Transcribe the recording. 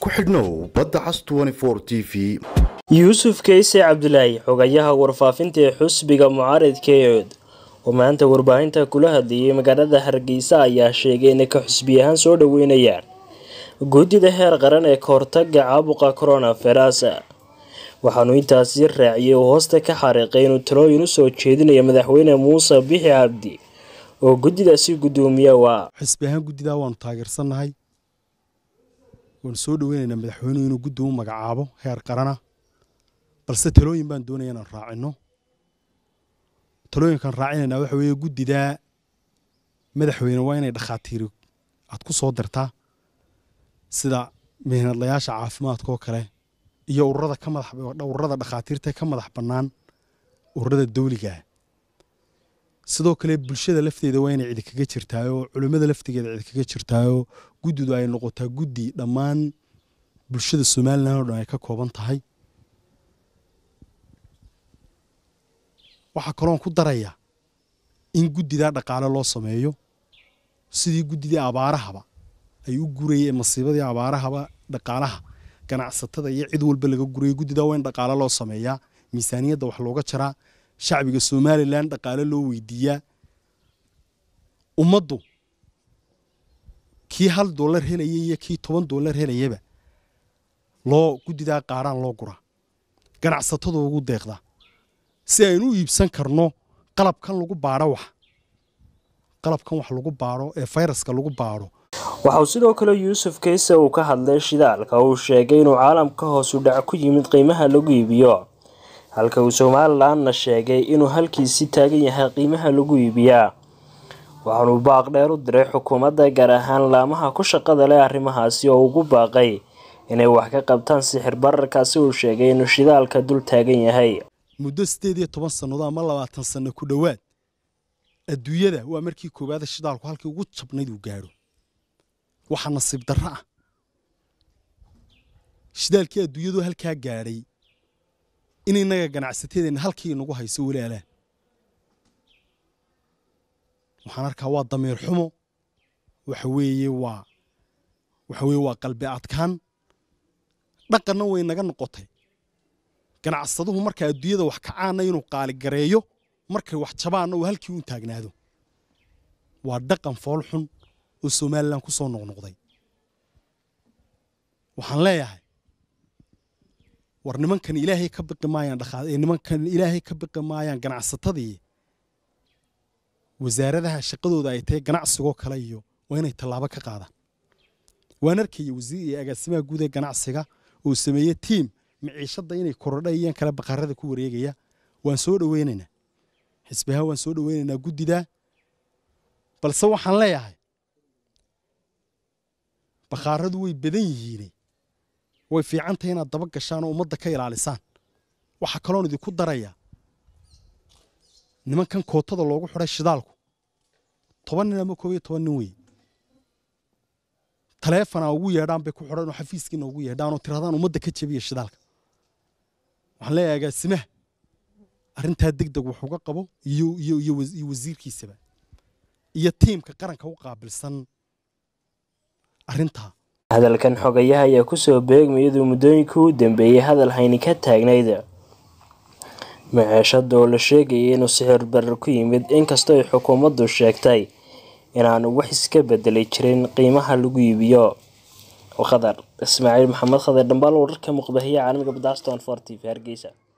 ku xidhnow badda cas t v yuusuf keyse cabdulaahi xogayaha warfaafinta ee xusbiga mucaaridka eod oo maanta warbaahinta kula hadlayay magaalada hargeysa ayaa sheegay inay ka xusbi ahaan soo dhaweynayaan guddida heer qaran ee kahortaga caabuqa coronavirus waxaanu intaasi raaciyay oo hoosta ka xariiqay inuu talooyin usoo jeedinayo madaxweyne muuse bixi cabdi oo guddidaasi guddoomiye waa xisbi ahaan guddidaa waanu taageersannahay waanu soo dhaweynaynaa madaxweynuhu inuu guddi u magacaabo heer qarana balse talooyin baan doonaya inaan raacino talooyinkaan raacinaynaa waxa weeye guddidaa madaxweyne waa inay dhakhaatiiri aad ku soo dirtaa sida mihnadlayaasha caafimaadka oo kale iyo ururada ka madax ururada dhakhaatiirta ka madax bannaan ururada dawligaah sidoo kale bulshada lafteeda waa inay cidi kaga jirtaayoo culimmada laftigeeda cidi kaga jirtaayoo guddidu ay noqotaa guddi dhammaan bulshada somalilan oo dhan ay ka kooban tahay waxaa kaloon ku daraya in guddidaa dhaqaale loo sameeyo sidii guddidii abaarahaba ay u gurayeen masiibadii abaarahaba dhaqaalaha ganacsatada iyo cid walba laga gurayay guddidaa waa in dhaqaale loo sameeyaa miisaaniyadda wax looga jaraa shacbiga somalilan dhaqaale loo weydiiyaa ummaddu kii hal dollar helaya iyo kii toban dollar helayaba loo guddidaa qaaraan loo guraa ganacsatadu ugu deeqdaa si aynu u iibsan karno qalabkan lagu baadho wax qalabkan wax lagu baadho ee fayraska lagu baadho waxauu sidoo kale yuusuf keyse uu ka hadlay shidaalka uu sheegay inuu caalamka hoosu dhac ku yimid qiimaha lagu iibiyo halka uu somalilanna sheegay inuu halkiisi taagan yahay qiimaha lagu iibiyaa waxaanuu baaq dheer u diray xukuumadda gaar ahaan laamaha ku shaqada leh arrimahaasi oo ugu baaqay inay wax ka qabtaan sixir bararkaasi uu sheegay inuu shidaalka dul taagan yahay muddo siddeed iyo toban sannadood ama labaatan sanno ku dhowaad adduunyada waa markii koowaada shidaalku halkii ugu jabnayd uu gaadho waxaa nasiib darro ah shidaalkii adduunyadu halkaa gaadhay in innaga ganacsatadeenna halkii inagu hayso walaalaan waxaan arkaa waa damiir xumo waxa weeye waa waxa weeye waa qalbi adkaan dhaqanna way naga noqotay ganacsaduhu marka adduunyada wax kacaana inuu qaaligareeyo markay wax jabaanna uu halkii u taagnaado waa dhaqan fool xun oo somalilan ku soo noqnoqday waxaan leeyahay war nimankan ilaahay ka biqi maayaan dhaqaa nimankan ilaahay ka biqi maayaan ganacsatadii wasaaradaha shaqadooda ay tahay ganacsigoo kale iyo waa inay tallaabo ka qaadaan waan arkaya wasiir iyo agaasimaha guud ee ganacsiga oo sameeye tiim miciishadda inay korodha iyaan kale baqarada ku wareegaya waan soo dhaweynaynaa xisbihaan waan soo dhaweynaynaa guddidaa balse waxaan leeyahay bakhaaradu way badan yihiine way fiican tahay inaad daba gashaan oo ummadda ka ilaalisaan waxaa kaloon idinku daraya nimankan kootada loogu xidhay shidaalku toban nin ama koob iyo toban nin weeye taleefona ugu yeedhaan bay ku xidhan oo xafiiskiina ugu yeedhaan oo tirahdaan ummadda ka jebiya shidaalka waxaan leeyahay agaasimaha arrintaa deg deg wax uga qabo iyo iyo iyo wasiirkiisaba iyo tiimka qaranka u qaabilsan arrintaa hadalkan xogayaha ayaa kusoo beegmay iyaduu muddooyinkii u dambeeyey hadal hayni ka taagnayd maceeshada oo la sheegayay inuu sixir barar ku yimid inkastoo ay xukuumaddu sheegtay inaanu wax iska bedeli jirin qiimaha lagu iibiyo khadar ismaaciil maxamed khadar dhambaal wararka muqbahiya caalamiga badaston for t v hargeysa